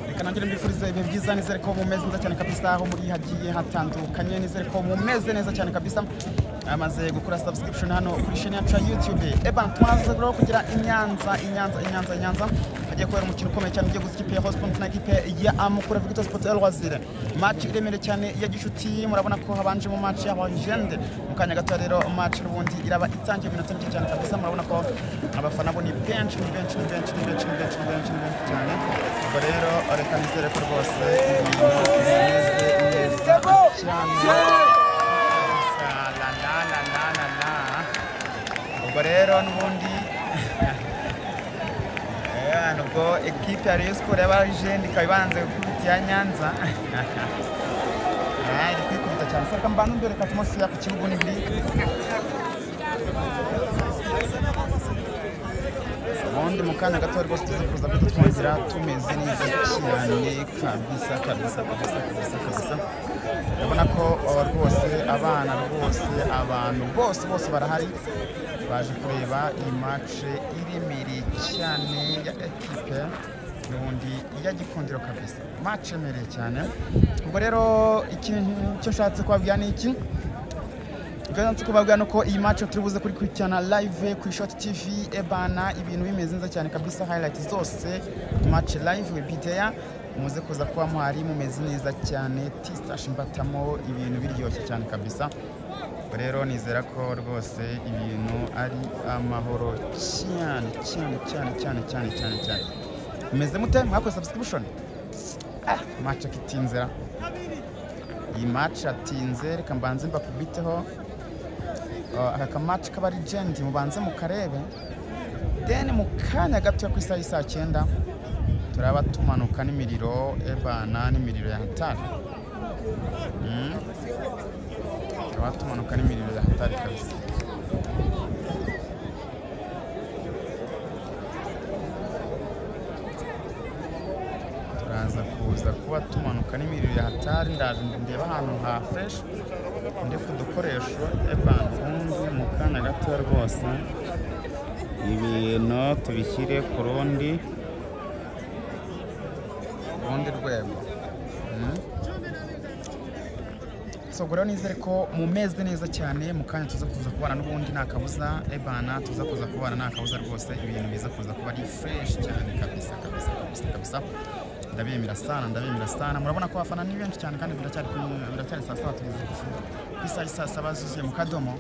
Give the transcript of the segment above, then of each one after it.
reka nangire mbifurize ibihe byiza nizere ko mumeze neza cyane kabisa aho muri hagiye hatandukanye nizere ko mumeze neza cyane kabisa amaze gukora subscription hano kuri chaîne yacu ya YouTube eba tumaze rero kugira inyanza inyanza inyanza inyanza hagiye kubera umukino ukomeye cyane ugiye gusa ikipe ya Hospon na ikipe ya Amukura Victor Sport El Wazir match iremereye cyane ya gishuti murabona ko habanje mu match y'aba legende mu kanya gato rero match n'ubundi iraba itangiye mu minota mike cyane kabisa murabona ko abafana bo ni benshi ni benshi ni benshi ni benshi ni benshi ni benshi ni benshi cyane ubwo rero reka nizere ko rwose ibintu bimeze neza cyane La, la, la, la, la, la, la. ubwo rero n'ubundi Eh, nubwo ekipe ya Rayon Sport y'abarajeni ikaba ibanze gukubita iya Nyanza Ah, iri kwikubita cyane saka mbana imbere reka tumushyira ku kibuga n'ibiri ubundi mu kanya gato rwose tuzi kuza guhita twongera tumeze neza cyane kabisa kabisa kabisa kabisa kabisa urabona ko aba rwose abana rwose abantu bose bose barahari baje kureba iyi mace iremereye cyane ya ekipe ubundi ya gikundiro kabisa mace emereye cyane ubwo rero ikintu cyo nshatse kubabwira ni iki Ganze kubabwira nuko iyi match turi buze kuri kurikirana live ku Shot TV ebana ibintu bimeze neza cyane kabisa highlights zose match live will be there muze kuza kuba muhari mumeze neza cyane tistash mbatamo ibintu biryoshye cyane kabisa rero nizera ko rwose ibintu ari amahoro cyane cyane cyane cyane cyane cyane cyane mumeze mute mwakoze subscription ah match akitinzira iyi match atinze reka mbanze mbakubiteho Uh, aka kamaci k'abari jendi mubanze mukarebe deni mu kanya gato ku isaha y'isaa cyenda turaba tumanuka n'imiriro ebana n'imiriro ya hatari Mm. turaba tumanuka n'imiriro ya hatari kabisa turaza kuza kuba tumanuka n'imiriro ya hatari ndaje ndeba ahantu ha fresh ndetse udukoresho ebanzungu mu kanya gato rwose ibintu tubishyire ku rundi ku rundi rwego Mm. so ubwo rero nizere ko mumeze neza cyane mu kanya tuza kuza kubana n'ubundi nta kabuza ebana tuza kuza kubana nta kabuza rwose ibintu biza kuza kuba ari fresh cyane kabisa kabisa kabisa kabisa ndabemera sana ndabemera sana murabona ko abafana ni benshi cyane kandi biracyari kumwe- biracyari saa saba tugeze ku ishuri. ku isaha saa saba zuzuye mu kadomo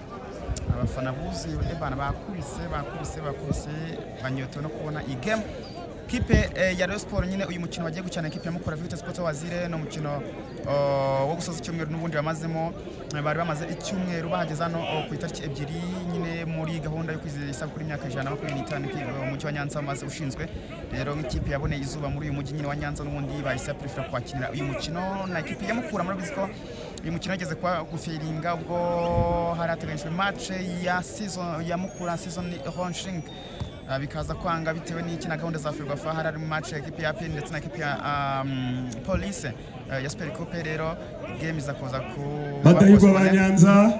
abafana buzuye ebana bakubise bakubise bakubise banyotewe no kubona iyi game kipe eh, ya Rayon Sport nyine uyu mukino wagiye gukina kipe ya Mukura Victor Sports Wazire ni umukino oh, wo gusoza icyumweru n'ubundi bamazemo Eh, bari bamaze icyumweru bahageze hano oh, ku itariki ebyiri nyine muri gahunda yo kwizihiza isabukuru y'imyaka ijana na makumyabiri n'itanu ki- eh, umujyi wa Nyanza wamaze ushinzwe rero nk'ikipe yaboneye izuba muri uyu mujyi nyine wa Nyanza n'ubundi bahise baprefera kwakira uyu mukino na ikipe ya Mukura murabizi ko uyu mukino yageze kwa guferinga ubwo hari hateganyijwe match ya season ya Mukura season Honshing Ah, bikaza kwanga bitewe n'iki na gahunda za ferwafa hari harimo match ya ekipi ya apeni ndetse na ekipi ya um, polise eh, ya siperi kupe rero game iza kuza ku badahigwa ba nyanza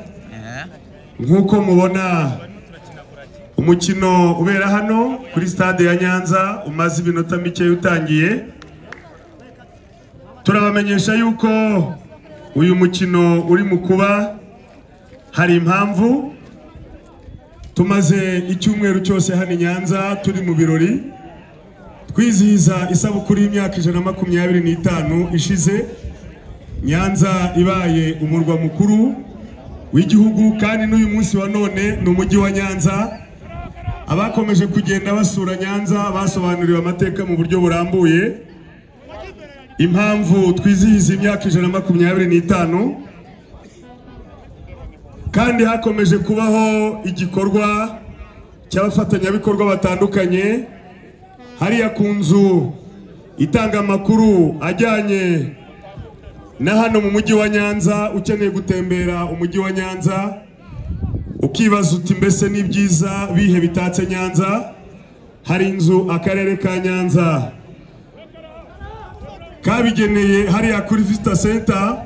nk'uko mubona umukino ubera hano kuri stade ya nyanza umaze iminota mike utangiye turabamenyesha yuko uyu mukino uri mu kuba hari impamvu tumaze icyumweru cyose hano i nyanza turi mu birori twizihiza isabukuru y'imyaka ijana na makumyabiri n'itanu ishize nyanza ibaye umurwa mukuru w'igihugu kandi n'uyu munsi wa none ni umujyi wa nyanza abakomeje kugenda basura nyanza basobanuriwe amateka mu buryo burambuye impamvu twizihiza imyaka ijana na makumyabiri n'itanu kandi hakomeje kubaho igikorwa cy'abafatanyabikorwa batandukanye hariya ku nzu itanga amakuru ajyanye na hano mu mujyi wa nyanza ukeneye gutembera umujyi wa nyanza ukibaza uti mbese n'ibyiza bihe bitatse nyanza hari inzu akarere ka nyanza kabigeneye hariya kuri visita senta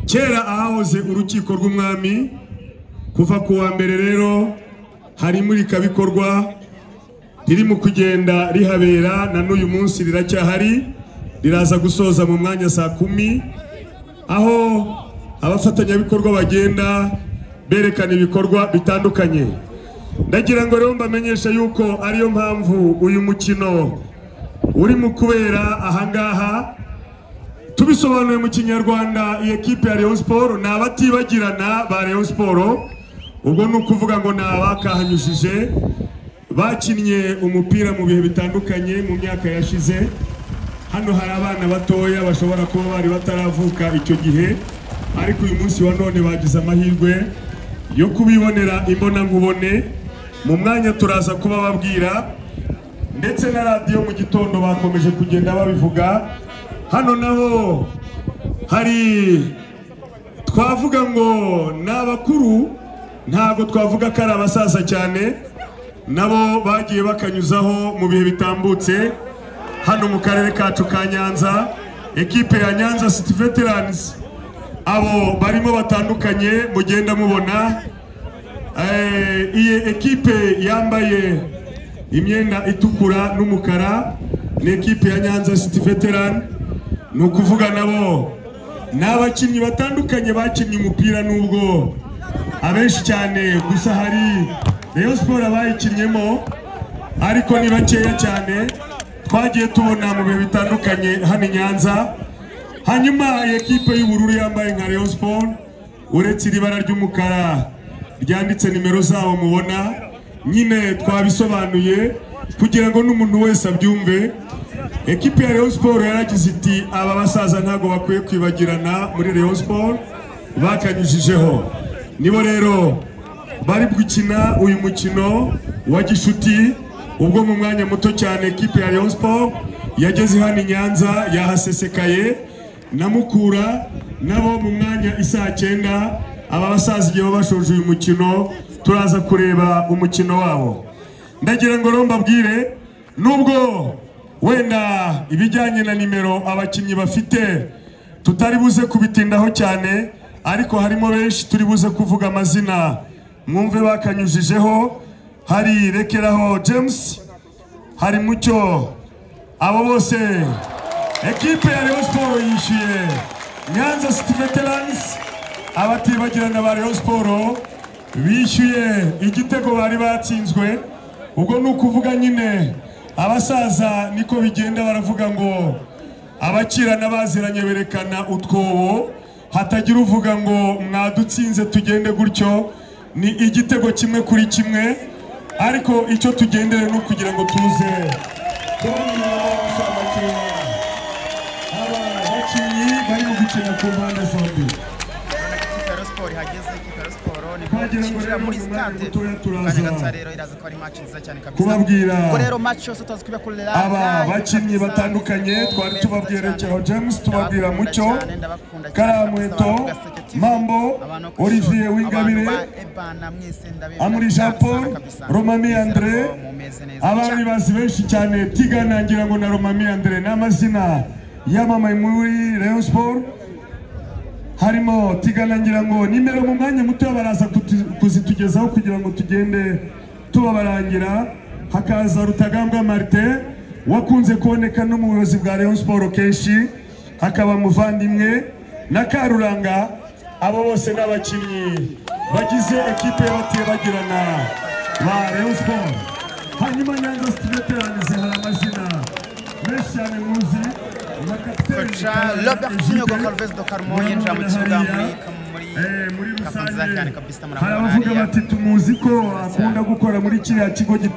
kera ahahoze urukiko rw'umwami kuva ku wa mbere rero hari imurikabikorwa ririmo kugenda rihabera na n'uyu munsi riracyahari riraza gusoza mu mwanya saa kumi aho abafatanyabikorwa bagenda berekana ibikorwa bitandukanye ndagira ngo rero mbamenyeshe yuko ariyo mpamvu uyu mukino urimo kubera ahangaha tubisobanuye mu kinyarwanda iyi ekipe ya Rayon Sport ni abatibagirana ba Rayon Sport ubwo ni ukuvuga ngo ni abakahanyujije bakinnye umupira mu bihe bitandukanye mu myaka yashize hano hari abana batoya bashobora kuba bari bataravuka icyo gihe ariko uyu munsi wa none bagize amahirwe yo kubibonera imbonankubone mu mwanya turaza kuba babwira ndetse na radiyo mu gitondo bakomeje kugenda babivuga hano naho hari twavuga ngo ni abakuru ntabwo twavuga ko ari abasaza cyane nabo bagiye bakanyuzaho mu bihe bitambutse hano mu karere kacu ka nyanza ekipe ya nyanza city veterans abo barimo batandukanye mugenda mubona Eh, iyi ekipe yambaye imyenda itukura n'umukara ni ekipe ya nyanza city veteran ni ukuvuga nabo ni abakinnyi batandukanye bakinnye umupira nubwo abenshi cyane gusa hari rayon siporo abayikinnyemo ariko ni bakeya cyane twagiye tubona mu bihe bitandukanye hano i nyanza hanyuma iyi ekipe y'ubururu yambaye nka rayon siporo uretse iri bara ry'umukara ryanditse nimero zabo mubona nyine twabisobanuye kugira ngo n'umuntu wese abyumve ekipe ya Rayon Sport yaragize iti aba basaza ntabwo bakwiye kwibagirana muri Rayon Sport bakanyujijeho nibo rero bari gukina uyu mukino wa gishuti ubwo mu mwanya muto cyane ekipe ya Rayon Sport yageze hano i Nyanza yahasesekaye na Mukura nabo mu mwanya isaa cyenda aba basaza igihe baba bashoje uyu mukino turaza kureba umukino wabo ndagira ngo rero mbabwire nubwo wenda ibijyanye na nimero abakinnyi bafite tutari buze kubitindaho cyane ariko harimo benshi turi buze kuvuga amazina mwumve bakanyujijeho hari rekeraho james hari mucyo abo bose ekipe ya Rayon Sport yishyuye Nyanza City Veterans abatibagirana ba Rayon Sport bishyuye igitego bari batsinzwe ubwo ni ukuvuga nyine abasaza niko bigenda baravuga ngo abakirana baziranye berekana utwobo hatagira uvuga ngo mwadutsinze tugende gutyo ni igitego kimwe kuri kimwe ariko icyo tugendere ni ukugira ngo tuze kubona abakinnyi aba bakinnyi barimo gukina ku mpande zombi Kipero Sport ihageze Kipero Sport ni Twagira ngo kwinjira rero muri mu mwanya stade mutoya turaza kandi gatsa rero iraza ko ari match nziza cyane kabisa kubabwira ubwo rero match yose tuzi kuba kuri live aba bakinnyi batandukanye twari tubabwira Rekeraho James tubabwira Mucyo Karamuheto Mambo Olivier Wingabire Amuri Jean Paul Romami Andre abandi bazi benshi cyane tigana ngira ngo na Romami Andre ni amazina yamamaye muri Rayon Sport harimo tigana ngira ngo nimero mu mwanya muto baraza kuti- kuzitugezaho kugira ngo tugende tubabarangira hakaza rutagambwa marite wakunze kuboneka no mu buyobozi bwa Rayon Sport kenshi hakaba muvandimwe na Karuranga abo bose n'abakinnyi bagize ekipe y'abatebagirana ba Rayon Sport hanyuma Nyanza City Veterans hari amazina menshi cyane muzi na kapiteni Karuranga Robert Kinyogo Egide. Calves do Carmo yinjira mu kibuga muri muri Eh, muri kafa nziza cyane rusange kabisa hari murabona abavuga hariya bati tumuzi ko akunda gukora muri kiriya kigo gitanga